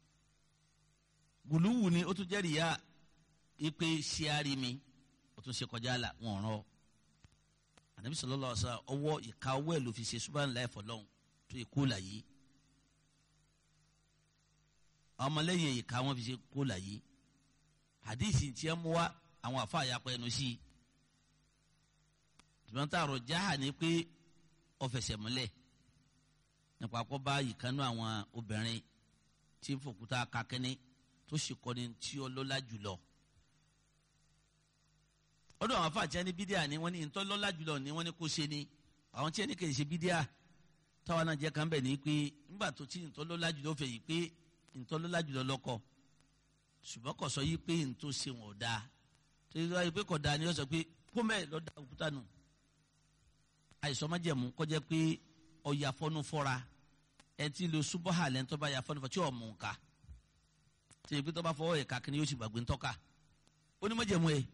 gùlùwù ni ó tún jẹ́rìí ya ipe ṣíárì mi ó tún ṣe kọjá là wọ́n rán ọ ànábi sallallahu alaihi wasallam ọwọ́ ìka ọwọ́ ẹ̀ ló fi ṣe subhanallahi fọlọ́hún tó yẹ kó là yìí ọmọlẹ́yìn ìka wọn fi ṣe kó là yìí hadithi tí ẹ mú wa àwọn afa àyàpọ̀ ẹnu sí i tùmọ̀ tá a rọ̀ jáà ní pé ọ̀fẹsẹ̀ múlẹ̀ nípa kó bá ìkànnú àwọn obìnrin tí ń fòkúta kakẹ́ni tó sì kọ́ni tí ó lọ́lá jùlọ. ọdún àwọn afáàtì ẹni bídíà ni wọ́n ní ntọ́ lọ́lá jùlọ ni wọ́n ní kó ṣe ni àwọn tí ẹni kì í ṣe bídíà táwọn náà jẹ́ kan bẹ̀ ní pé nígbà tó tí ntọ́ lọ́lá jùlọ fẹ̀ yìí pé ntọ́ lọ́lá jùlọ lọ́kọ̀ ṣùgbọ́n kò sọ yìí pé ntọ́ ṣe wọn ò dáa tó yẹ pé kò dáa ni ó sọ pé kó mẹ́ẹ̀ lọ́ọ́ da òkúta nù àìsàn májẹ̀mú kọjá pé ọ̀yà fọ́nú fọ́ra ẹ ti lo subaha lẹ́nu tó bá yà fọ́nú fọ́ tí ò mú nǹka tí ebi tó bá fọwọ́ ẹ̀ka kí ni yóò sì gbàgbé ńtọ́ka ó ní májẹ̀mú ẹ̀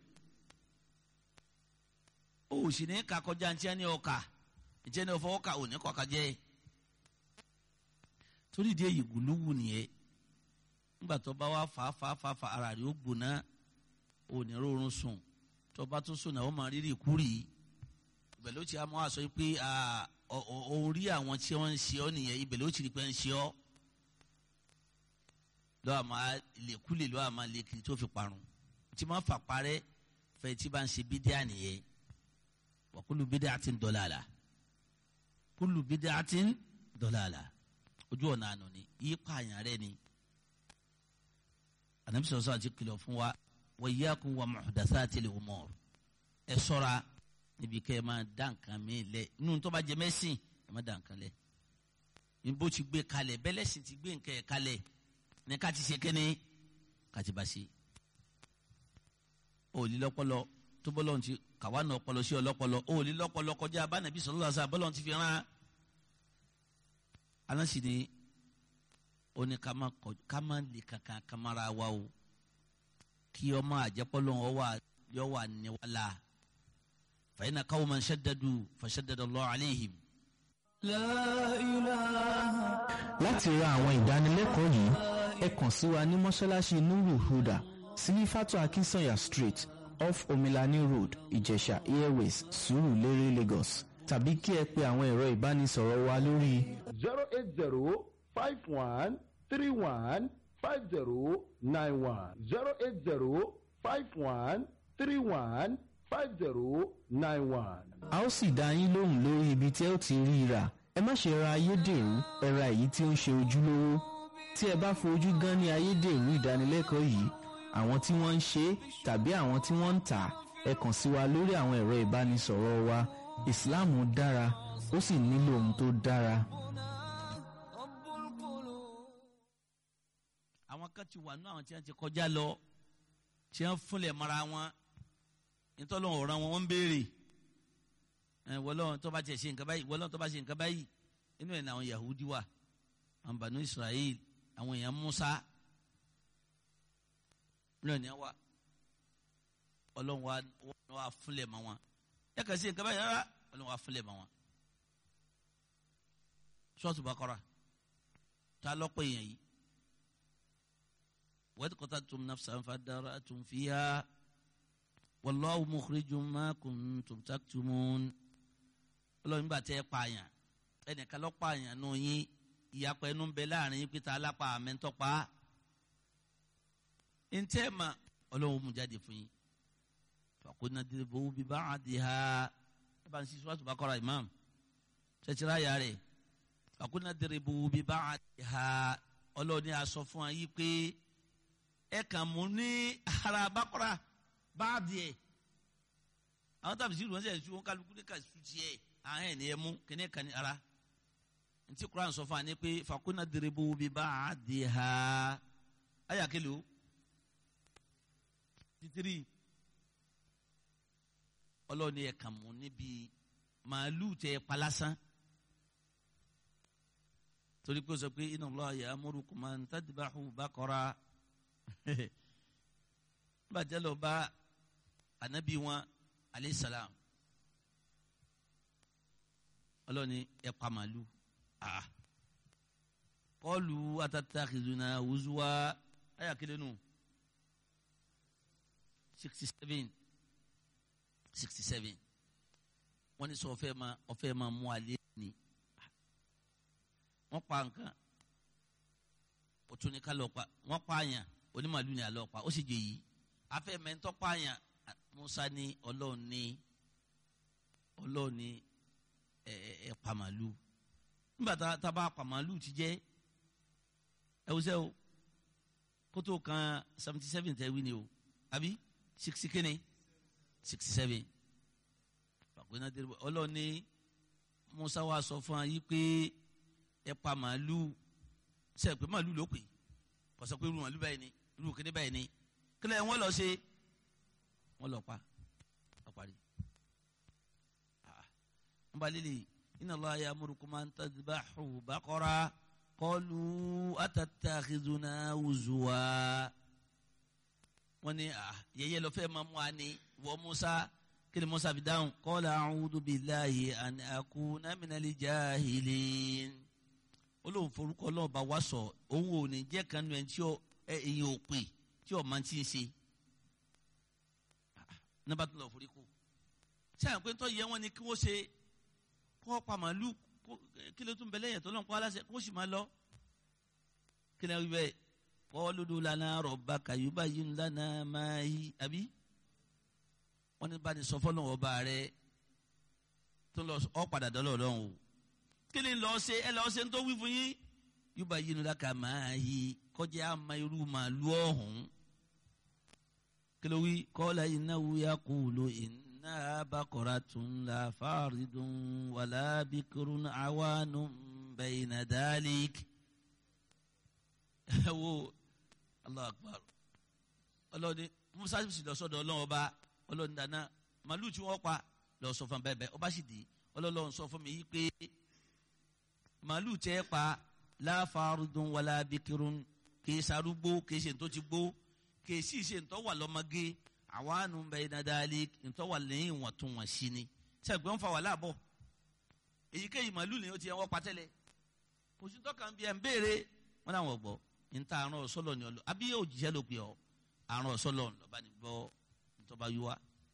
ó sì ní ká kọjá ntí ẹni ọkà ntí ẹni ọfọwọ́ ká òní kọ́ka jẹ́ torí ìdí èyí gùlúwù nìyẹn ńgbà tó bá wà fà fà fà fà ara rẹ̀ ó gbóná òní rọrùn sùn tó bá tún sùn náà ó máa rírì kúrì ibẹ̀ ló ti a máa sọ pé orí àwọn tí wọ́n ń ṣe ọ́ nìyẹn ibẹ̀ ló ti rí pé ń ṣe ọ́ lọ́wọ́ àmọ́ lèkúlè lọ́wọ́ àmọ́ lèkìrì tó fi parun tí wọ́n fà parẹ́ fẹ́ tí bá ń ṣe bídíà nìyẹn wa kullu bid'atin dalalah kullu bid'atin dalalah ojú ọ̀nà àná ni yí pààyàn rẹ ni ànábì sọ̀rọ̀ àti kìlọ̀ fún wa wa iyyakum wa muhdathatil umur ẹ ṣọ́ra níbi kẹ́ ẹ máa dá nǹkan mi lẹ̀ inú tó bá jẹ mẹ́sìn ẹ má dá nǹkan lẹ̀ ní bó ti gbé kalẹ̀ bẹ́lẹ́sìn ti gbé nǹkan ẹ̀ kalẹ̀ ní ká ti ṣe kẹ́ni ká ti bá ṣe. òòlì lọ́pọlọ tó bọ́lọ̀ ti kàwá náà ọpọlọ sí ọlọ́pọlọ òòlì lọ́pọlọ kọjá abánàbí sọ̀rọ̀ lọ́sà bọ́lọ̀ ti fi rán aláǹsì ni ó ní ká má lè kankan kamara wa o kí ọmọ àjẹpọ́lọ́ yọ wà níwàlá. فإن قوما شددوا فشدد الله عليهم
láti ra àwọn ìdánilẹ́kọ̀ọ́ yìí ẹ kàn sí wa ní mọ́ṣáláṣí nuru huda sílífàtò akínsànyà street off omilani road ìjẹ̀ṣà airways sùúrùlérè lagos tàbí kí ẹ pe àwọn ẹ̀rọ ìbánisọ̀rọ̀ wa lórí.
zero eight zero five one three one five zero nine one zero eight zero five one three one five zero nine one.
a ó sì dá yín lóhùn lórí ibi tí ẹ ó ti rí i rà ẹ má ṣe ra ayédèrú ẹ ra èyí tí ó ń ṣe ojúlówó tí ẹ bá fojú gan ní ayédèrú ìdánilẹ́kọ̀ọ́ yìí àwọn tí wọ́n ń ṣe tàbí àwọn tí wọ́n ń tà ẹ kàn sí wa lórí àwọn ẹ̀rọ ìbánisọ̀rọ̀ wa ìsìláàmù dára ó sì nílò ohun tó dára.
àwọn kan ti wà ní àwọn tí wọ́n ti kọjá lọ tí wọ́n fúnlẹ̀ mọ́ra wọn nítorí ọ̀ràn wọn wọ́n ń béèrè wọlọ́n tó bá tiẹ̀ ṣe nǹkan báyìí wọlọ́n tó bá ṣe nǹkan báyìí inú ẹ̀ ní àwọn Yahudi wà àwọn Banu Israel àwọn èèyàn Musa inú ẹ̀ ní wa ọlọ́run wa wa fúnlẹ̀ mọ́ wọn ẹ kàn sí nǹkan báyìí rárá ọlọ́run wa fúnlẹ̀ mọ́ wọn Suratu Baqara ta lọ́pọ̀ èèyàn yìí wa idh qataltum nafsan fadara'tum fiha. والله مخرج ما كنتم تكتمون ọlọ́run nígbà tẹ́ ẹ pààyàn ẹnìkan lọ́ pààyàn nù yín ìyapọ̀ ẹnu ń bẹ láàrin yín pété alápá àmẹ́ńtọ́pá ntẹ́ ma ọlọ́run mú jáde fún yín fàkóná dèrèbó bí bá a di ha ẹ bá ń sisi wàásù bá kọ́ra imam ṣẹ̀ṣẹ̀rẹ̀ ayà rẹ̀ fàkóná dèrèbó bí bá a di ha ọlọ́run ní aṣọ fún wa yí pé ẹ kàn mú ní ara bákọ́ra bá a di ẹ̀ àwọn tàbí sí ìrùwọ́n sẹ̀ ṣu wọn kálukú ní ká ṣu tiẹ̀ àwọn ẹ̀ ní ẹ mú kíní kan ní ara ntí kuran sọ fún wa ní pé fàkóná dèrèbó bí bá a di ha ayà kele o titiri ọlọ́ọ̀ni ẹ̀ kàn mú níbi màálù tẹ palasán torí pé ó sọ pé inna Allah ya'murukum an tadbahu baqara bàjẹ́ lọ bá anabi wọn alayhi salam ọlọ́ọ̀ni ẹ̀ pa màálù ah qalu atatakhizuna huzwa ayà kele nù. No sixty seven sixty seven wọ́n ní sọ ọ̀fẹ́ ma ọ̀fẹ́ ma mú alẹ́ ni wọ́n pa nǹkan o tún ní kálọ̀ pa wọ́n pa àyàn onímàlú ni àlọ́ pa ó sì jẹ yìí afẹ́ mẹ́ńtọ́ pa àyàn Musa ní ọlọ́run ní ọlọ́run ní ẹ ẹ pa màlú nígbà tá a bá pa màlú ti jẹ́ ẹ wọ́sẹ́ o kótó kan seventy seven tẹ́ wí ni o àbí sixty kini sixty seven fàgbéná dèrò ọlọ́ọ̀ni musa wa sọ fún wa yìí pé ẹ pa màálù sẹ pé màálù ló pè kọsọ pé irú màálù báyìí ni irú kéde báyìí ni kílẹ̀ wọ́n lọ ṣe wọ́n lọ pa ọ̀parí wọ́n bá lélẹ̀ inna Allah ya'murukum an tadhbahu baqara qalu atattakhizuna huzwa wọ́n ní yẹyẹ lọ fẹ́ máa mú wa ní wọ musa kí ni musa fi dáhùn qala a'udhu billahi an akuna minal jahilin olóhùn forúkọ ọlọ́ọ̀bá wa sọ òun ò ní jẹ́ kanu ẹ̀ tí ẹ̀yìn ò pè tí ọ̀ máa ti ń ṣe nígbà tó lọ forí kù sẹ́yìn pé tó yẹ wọn ni kí wọ́n ṣe kó pa màálù kí ló tún bẹ lẹ́yìn tó lọ́n kó aláṣẹ kó sì máa lọ kí ni wọ́n bẹ́ẹ̀ kọ́ọ́lùdù lana rọ̀bà kàyúbà yìí lana máa yí àbí wọ́n ní bá ní sọ fọ́nà ọba rẹ tó lọ ọ padà dọ́lọ́ ọlọ́run o kí ni lọ́ọ́ ṣe ẹ lọ́ọ́ ṣe ń tó wí fún yín yúbà yìí ló dáka máa yí kọjá àmà irú màálù ọ̀hún kí ló wí kọ́ọ́lá innahu yaqulu inna baqaratun la faridun wala bikrun awanun bayna dhalik ẹ wo allah akbar ọlọ́ni musa sì lọ sọ́dọ̀ ọlọ́run ọba ọlọ́ni dáná màálù tí wọ́n pa lọ sọ fún bẹ́ẹ̀ bẹ́ẹ̀ ọba sì dé ọlọ́run sọ fún mi yí pé màálù tẹ́ pa láfarudun wàlá bikirun kìí sarúgbó kìí ṣe tó ti gbó kìí sì ṣe ntọ́ wà lọ́mọge àwánu bẹ́ẹ̀ dáadáa ntọ́ wà lẹ́yìn ìwọ̀ntúnwọ̀nsí ni sẹ́gbẹ́ ń fa wàhálà bọ̀ èyíkéyìí màálù ni ó ti ẹ̀ wọ́n pa tẹ́lẹ̀ kò sí tọ́ka ń bí ẹ̀ ń béèrè wọn làwọn gbọ́ nta àrùn ọ̀sọ́lọ̀ ni ọlọ́ àbí òjìṣẹ́ ló pè ọ́ àrùn ọ̀sọ́lọ̀ lọ́ba ní gbọ́ ntọ́ba yíwá.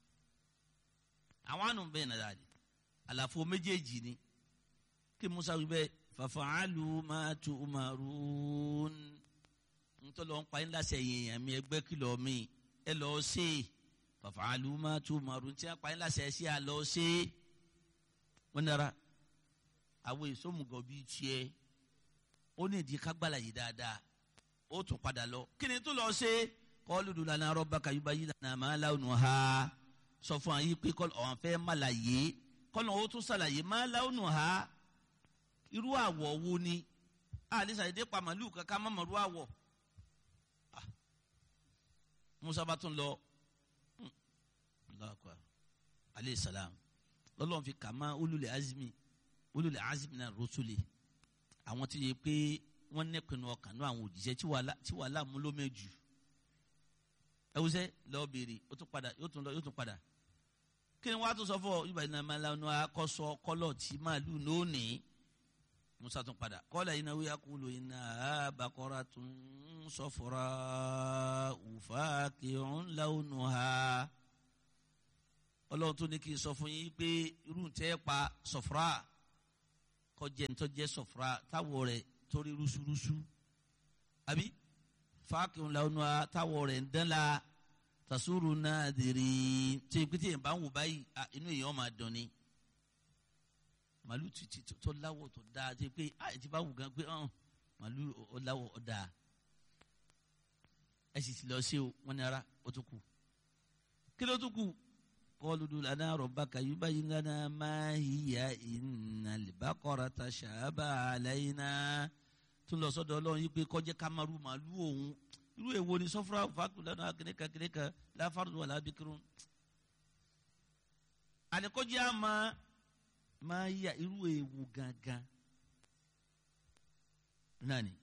àwọn àrùn bẹ́ẹ̀ nàdà ni àlàfo méjèèjì ni kí musa wí bẹ́ẹ̀ fàfàálù máa tu umarun ntọ́lọ́ ń pa yín láṣẹ yẹn àmì ẹgbẹ́ kìlọ̀ mi ẹ lọ ṣe fàfàálù máa tu umarun tí wọ́n pa yín láṣẹ ṣe à lọ ṣe wọ́n nara àwọn èso mùgọ̀ bíi tiẹ̀ ó ní ìdí kágbálà yìí dáadáa ó tún padà lọ kí ni tó lọ ṣe kọ́ọ́lù dùn lánàá rọ́bà kàyúbá yìí lánàá máa láwùnú ha sọ fún wa yìí pé ọ̀hún fẹ́ má láàyè kọ́nà ó tún ṣàlàyé máa láwùnú ha irú àwọ̀ wo ni àlẹ́ sàdédé pa màlúù kankan má mọ̀rú àwọ̀ musa bá tún lọ aleyhi salam lọ́lọ́run fi kà má ulul azmi ulul azmi náà rusuli àwọn tí yẹ pé wọ́n nẹ́pinnu ọkàn ní àwọn òjíṣẹ́ tí wàhálà mú ló mẹ́jù ẹwùsẹ́ lọ́ọ́ béèrè ó tún padà yóò tún lọ yóò tún padà kí ni wọ́n á tún sọ fún ọ ibà iná máa lanu akọ́sọ kọ́lọ̀ tí màálù lónìí musa tún padà kọ́lá iná wíyá kúlò iná abakọ́ra tún sọfọ́ra òfà kìrún láwùnú ha ọlọ́run tó ní kí n sọ fún yín pé irú tẹ́ pa sọ̀fúrà kọjá ní tọ́jẹ́ sọ̀fúrà táwọ̀ rẹ̀ torí rúṣurúṣu àbí fáàkìun làwọn táwọ̀ rẹ̀ ń dán la tasuru náà dèrè tí pété yẹn bá ń wò báyìí inú èèyàn máa dùn ni màálù títí tó láwọ̀ tó dáa tí pé àyè tí bá wù gan pé màálù ó láwọ̀ ó dáa ẹ sì ti lọ sí o wọn ní ara ó tún kù kí ló tún kù kọlu dùn lánàá rọ̀bà kàyúbá yìí lánàá máa hìyà ìnà lìbákọ́ra ta ṣàbà àlàyìnà tún lọ sọ́dọ̀ ọlọ́run yìí pé kọjá kamaru màálù òun irú èwo ni sọfúnra fàákù lánàá kìnìkan kìnìkan láfàrúdù wà lábìkírun àníkọjá máa máa yà irú èwo gangan náà ni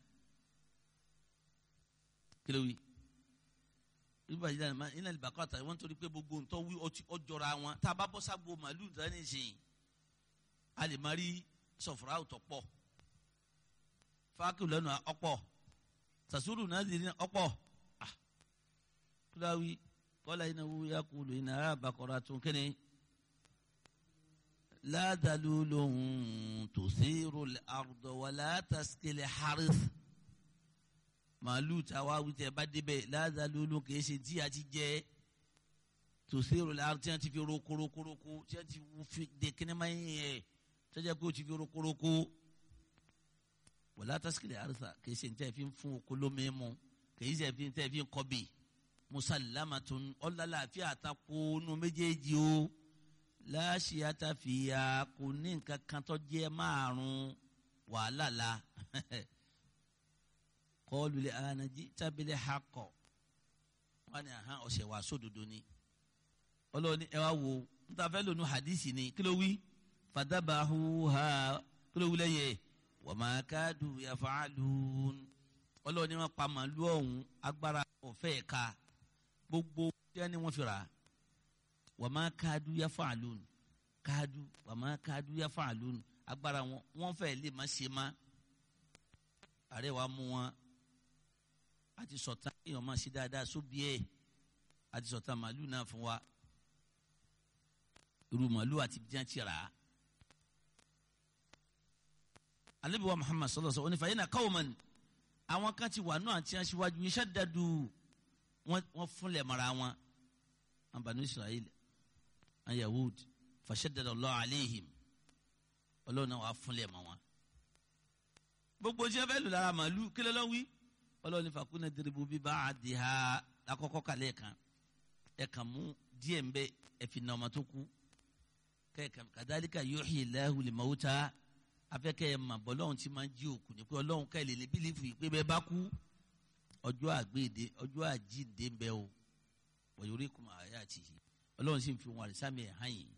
kí ló wí nígbà yìí dáná iná ìbá kọ́ta wọ́n torí pé gbogbo ntọ́ wí ọjọ́ra wọn tá a bá bọ́ ságbo màálù dání sìn a lè má rí sọ̀fúnra ọ̀tọ̀ pọ̀ fáàkì lẹ́nu ọ̀pọ̀ sàṣúrù náà di ọ̀pọ̀ kúláwí kọ́lá iná wú yá kúlù iná ara bàkọ́ra tún kíni ládàlú lòun tòsírò àrùdọ̀ wà látàsíkèlè haris màálù táwa wíjẹ bá débẹ̀ ládàlú kìí ṣe tí a ti jẹ tòsírò àrùdọ̀ tí wọ́n ti fi rokoroko tí wọ́n ti fi de kínímà yẹn tí wọ́n jẹ́ pé ó ti fi rokoroko wà látàsíkèlè haris kìí ṣe tí a fi fún oko lómi mu kìí ṣe tí a fi kọ́bì musallamatun ọ̀làlàfíà àtakò nu méjèèjì o láṣìíyàtà fìyà kò ní nǹkan kan tó jẹ́ márùn wàhálà la kọlu lè anají tábìlì hakọ wọn ni àhán ọ̀sẹ̀ wà sódodo ni ọlọ́ọ̀ni ẹ wá wo níta fẹ́ lónú hadisi ni kí ló wí fadabahu ha kí ló wí lẹ́yẹ wa ma kadu yaf'alun ọlọ́ọ̀ni wọn pa màálù ọ̀hún agbára ọ̀fẹ́ ẹ̀ka gbogbo jẹ́ ni wọ́n fi rà á wàmà káàdù yà fàlùn káàdù wàmà káàdù yà fàlùn agbára wọn wọn fẹ́ lè má ṣe má ààrẹ wa mú wọn àti sọ̀tà èèyàn máa ṣe dáadáa sóbi ẹ̀ àti sọ̀tà màálù náà fún wa irú màálù àti bíjá ti rà á. alebi wa muhammad sallallahu alaihi wa sallam onífàyè náà qawman àwọn kan ti wà náà àti aṣíwájú iṣẹ́ dadu wọ́n fúnlẹ̀ mara wọn an banu israel an yahud fashaddada Allah aleihim ọlọ́run náà wàá fúnlẹ̀ mọ́ wọn. gbogbo ṣẹ́ fẹ́ lù lára màálù kí lọ́lọ́ wí ọlọ́run nífa kúnlẹ̀ diribu bí bá a di ha lakọ́kọ́ kalẹ̀ kan ẹ̀ kàn mú díẹ̀ ń bẹ ẹ̀ fi nà ọmọ tó kú kadhalika yuhyi Allahu al-mawta afẹ́kẹ́ ẹ̀ mà bọ́ lọ́run tí máa ń jí òkú ni pé ọlọ́run ká ẹ̀ lè lè bílífù yìí pé bẹ́ẹ̀ bá kú ọjọ́ àgbéde ọjọ́ àjíǹde ń bẹ o wọ̀nyórí kùmà ayé àti yìí ọlọ́run sì ń fi wọn àrísàmì ẹ̀ hàn yìí.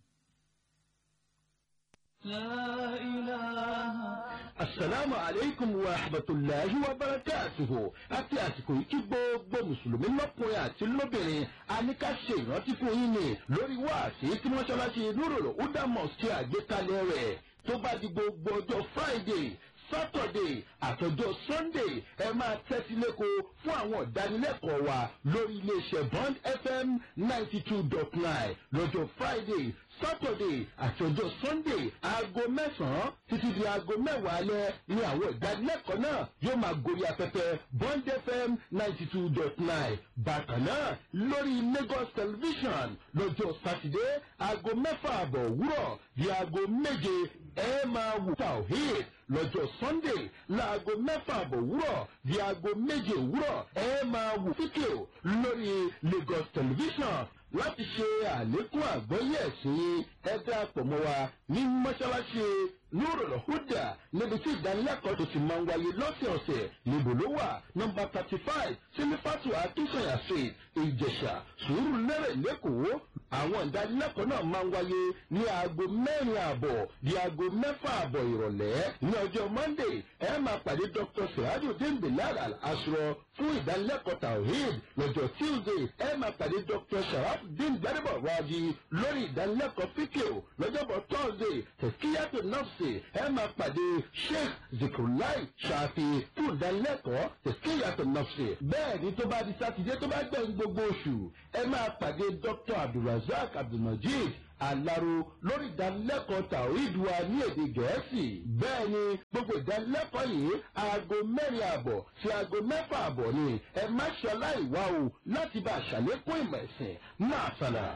asalaamu aleykum wa rahmatulahi wa barakatuhu àti àsìkò yìí kí gbogbo mùsùlùmí lọ́kùnrin àti lóbìnrin a ní ká ṣe ìrántí fún yín ni lórí wáàsí tí mọ́ṣáláṣí nurul huda mosque àgbékalẹ̀ rẹ̀ tó bá di gbogbo ọjọ́ friday saturday àtọjọ́ sunday ẹ máa tẹ́tí lẹ́kọ̀ọ́ fún àwọn ìdánilẹ́kọ̀ọ́ wa lórí iléeṣẹ́ bond fm ninety two dot nine lọ́jọ́ friday saturday àtọjọ́ sunday aago mẹ́sàn-án títí di aago mẹ́wàá alẹ́ ni àwọn ìdánilẹ́kọ̀ọ́ náà yóò máa gorí afẹ́fẹ́ bond fm ninety two dot nine bákan náà lórí lagos television lọ́jọ́ saturday aago mẹ́fà àbọ̀ òwúrọ̀ di aago méje ẹ máa wò tawhid lọ́jọ́ sunday láago mẹ́fà àbọ̀ òwúrọ̀ di aago méje òwúrọ̀ ẹ máa wò fídíò lórí lagos television láti ṣe àlékún àgbọ́yé ẹ̀sìn ẹ dáàpọ̀ mọ́ wa ní mọ́ṣáláṣí nurul huda níbi tí ìdánilẹ́kọ̀ọ́ tó ti máa ń wáyé lọ́sẹ̀ọ̀sẹ̀ níbo ló wà nọmba thirty five sílífàtù akínsọ̀yà street ìjẹ̀ṣà sùúrù lẹ́rẹ̀ lẹ́kọ̀ọ́ àwọn ìdánilẹ́kọ̀ọ́ náà máa ń wáyé ní aago mẹ́rin ààbọ̀ di aago mẹ́fà ààbọ̀ ìrọ̀lẹ́ ní ọjọ́ monday ẹ máa pàdé dr sehadudin bilal al-asro fún ìdánilẹ́kọ̀ọ́ tawhid lọ́jọ́ tuesday ẹ máa pàdé dr sharafdin gbadebo raji lórí ìdánilẹ́kọ̀ọ́ fíkìl lọ́jọ́bọ̀ thursday tẹ̀síyàtò nọ́ọ̀sì ẹ máa pàdé sheikh zikrulai ṣàfi fún ìdánilẹ́kọ̀ọ́ tẹ̀síyàtò nọ́ọ̀sì bẹ́ẹ̀ ni tó bá di sátidé tó bá gbẹ̀yìn gbogbo oṣù ẹ máa pàdé dr abdulrasaq abdulrasaq abdulmajid alaro lórí ìdánilẹ́kọ̀ọ́ tàwíìdù wa ní èdè gẹ̀ẹ́sì bẹ́ẹ̀ ni gbogbo ìdánilẹ́kọ̀ọ́ yìí aago mẹ́rin àbọ̀ sí aago mẹ́fà àbọ̀ ni ẹ má ṣe aláìwá o láti bá a ṣàlékún ìmọ̀ ẹ̀sìn náà sànà.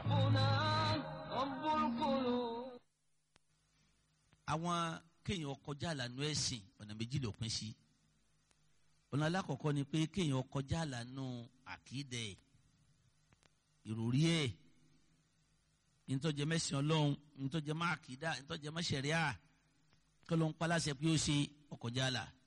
àwọn kéèyàn kọjá àlànà ẹ̀sìn ọ̀nà méjì ló pín sí ọ̀nà alákọ̀ọ́kọ́ ni pé kéèyàn kọjá àlànà àkídẹ̀ ìròrí ẹ̀ ntọ́jẹ́ mẹ́sìn ọlọ́run ntọ́jẹ́ má àkídà ntọ́jẹ́ má ṣẹ̀ríà kọ́ ló ń pa láṣẹ pé ó ṣe ọkọjá àlà